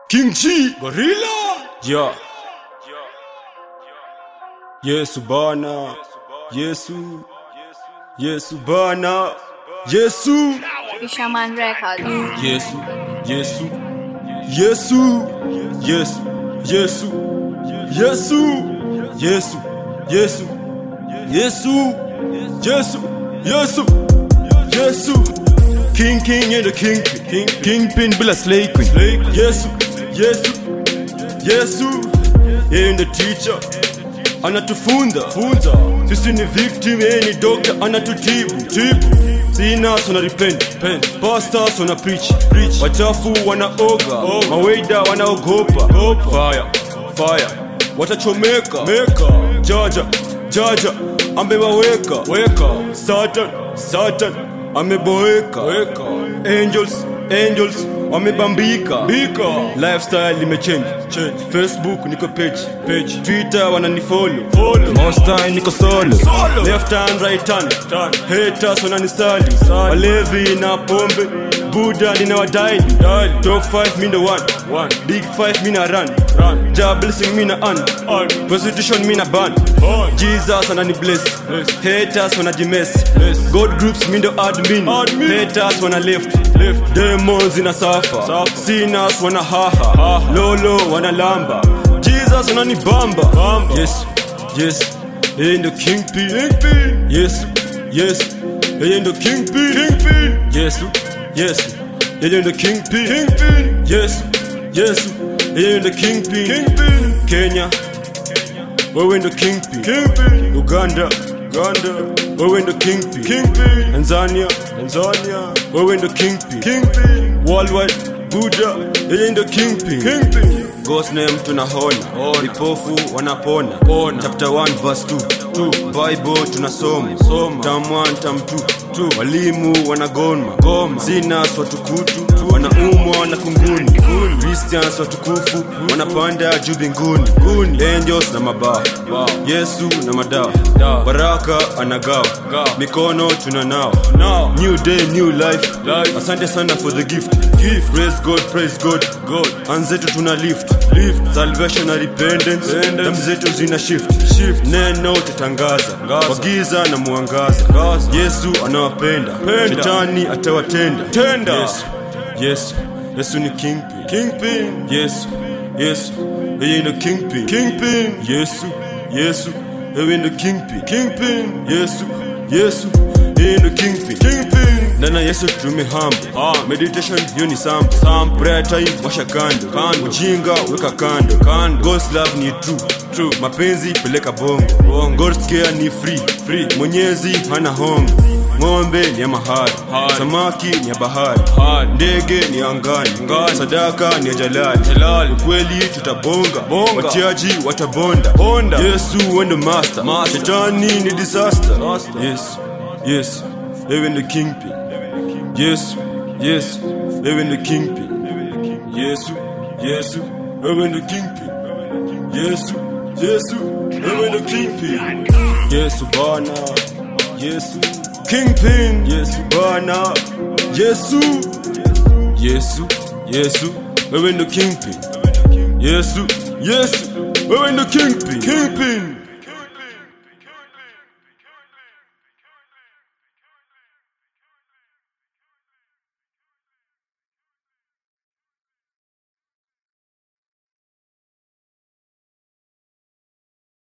King G Gorilla yeah. Yesu bana Yesu Yesu bana Yesu Fisherman Records. Yesu Yesu Yesu Yesu Yesu Yesu Yesu Yesu Yesu Yesu Yesu Yesu King King and the King King Kingpin bila slay queen Yesu Yesu Yesu yeye ndo teacher anatufunza funza sisi ni victim yeye ni doctor anatutibu tibu sinas wana repent pen pastors wana preach preach wachafu wanaoga maweida wanaogopa fire fire watachomeka meka jaja jaja amewaweka weka satan satan ameboeka weka angels angels wamebambika bika lifestyle limechange change facebook niko page page twitter wananifollow follow most niko solo solo left hand right hand turn haters wananisali walevi na pombe buda ninawadai top 5 mi ndo one one big 5 mi na run run ja blessing mi na un prostitution mi na ban jesus anani bless haters wanajimes god groups mi ndo admin haters wana left left demons ina safa sinners wana haha lolo wana lamba jesus anani bamba yes yes yeye ndo kingpin yesu yesu yeye ndo kingpin yesu yesu yeye ndo kingpin yesu yesu yeye ndo kingpin kenya wewe ndo kingpin uganda uganda wewe ndo kingpin tanzania tanzania wewe ndo kingpin worldwide buda yeye ndo kingpin Ghost name tunahona vipofu wanapona chapter 1 verse 2 2 bible tunasoma tam 1 tam 2 walimu wanagoma goma sinners watukutu wanaumwa na kunguni christians watukufu wanapanda juu mbinguni angels na mabawa yesu na madawa baraka anagawa mikono tunanawa new day new life asante sana for the gift praise god praise god anzetu tuna lift salvation na repentance damu zetu zina shift neno tutangaza wagiza na mwangaza yesu anawapenda shetani atawatenda yesu yesu yesu ni kingpin kingpin yesu yesu yeye ndo kingpin kingpin yesu yesu yeye ndo kingpin kingpin yesu yesu yeye ndo kingpin kingpin nana yesu tumehamba meditation hiyo ni sample sample prayer time washa kando kando ujinga weka kando kando god's love ni true true mapenzi peleka bongo bongo god's care ni free free mwenyezi hana hongo ng'ombe ni ya mahari samaki ni ya bahari ndege ni ya angani sadaka ni ya jalali ukweli tutabonga watiaji watabonda yesu wendo master shetani ni disaster yes yes wewe ndo kingpin yesu yesu wewe ndo kingpin yesu yesu wewe ndo kingpin yesu yesu wewe ndo kingpin yesu bana yesu kingpin yesu bana yesu yesu yesu wewe ndo kingpin yesu yesu wewe ndo kingpin kingpin